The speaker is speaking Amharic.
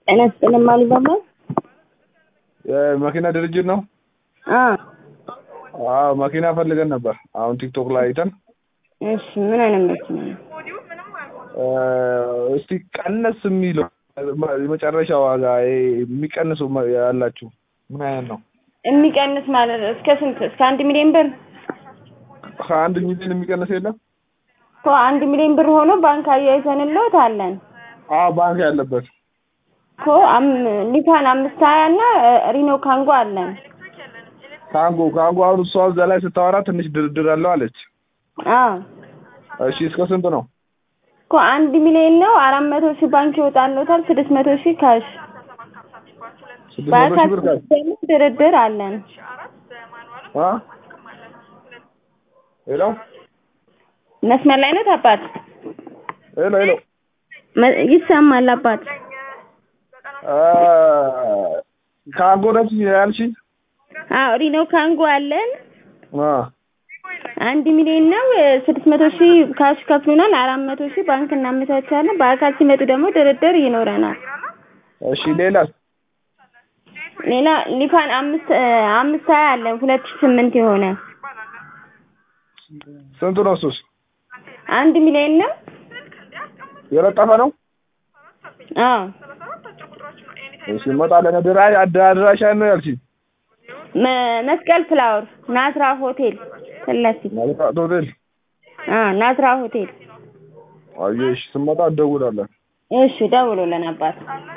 ጤና ይስጥልኝ አሊባባ። የመኪና ድርጅት ነው? አዎ አዎ መኪና ፈልገን ነበር። አሁን ቲክቶክ ላይ አይተን እሺ ምን አይነት መኪና ነው? እስቲ ቀነስ የሚለው የመጨረሻ ዋጋ ይሄ የሚቀንሱ ያላችሁ ምን አይነት ነው? የሚቀንስ ማለት እስከ ስንት? እስከ አንድ ሚሊዮን ብር ከአንድ ሚሊዮን የሚቀንስ የለም? እኮ አንድ ሚሊዮን ብር ሆኖ ባንክ አያይዘንልዎት አለን አዎ ባንክ ያለበት እኮ አም- ኒፋን አምስት ሀያ እና ሪኖ ካንጎ አለን። ካንጎ ካንጎ አሁን እሷ እዛ ላይ ስታወራ ትንሽ ድርድር አለው አለች። አዎ እሺ እስከ ስንት ነው? እኮ አንድ ሚሊዮን ነው። አራት መቶ ሺህ ባንክ ይወጣልዎታል። ስድስት መቶ ሺህ ካሽ ስድስት መቶ ሺህ ብር ካሽ ደግሞ ድርድር አለን። አ ሄሎ መስመር ላይ ነው አባት? ሄሎ ሄሎ መ- ይሰማል አባት? አ ካንጎ ነች ያልሽኝ? አዎ ሪኖ ካንጎ አለን። አ አንድ ሚሊዮን ነው። ስድስት መቶ ሺህ ካሽ ከፍሉናል። አራት መቶ ሺህ ባንክ እናመቻቻለን። በአካል ሲመጡ ደግሞ ድርድር ይኖረናል። እሺ ሌላስ? ሌላ ሊፋን አምስት አምስት ሀያ አለን ሁለት ሺህ ስምንት የሆነ ስንቱ ነው እሱስ? አንድ ሚሊዮን ነው። የለጠፈ ነው? አዎ እሺ እንመጣለን። አድራ አድራሻ ነው ያልሽኝ? መ- መስቀል ፍላወር ናዝራ ሆቴል ፊት ለፊት ማለት ሆቴል አ ናዝራ ሆቴል። አየሽ፣ ስንመጣ እንደውላለን። እሺ ደውሉልን አባት።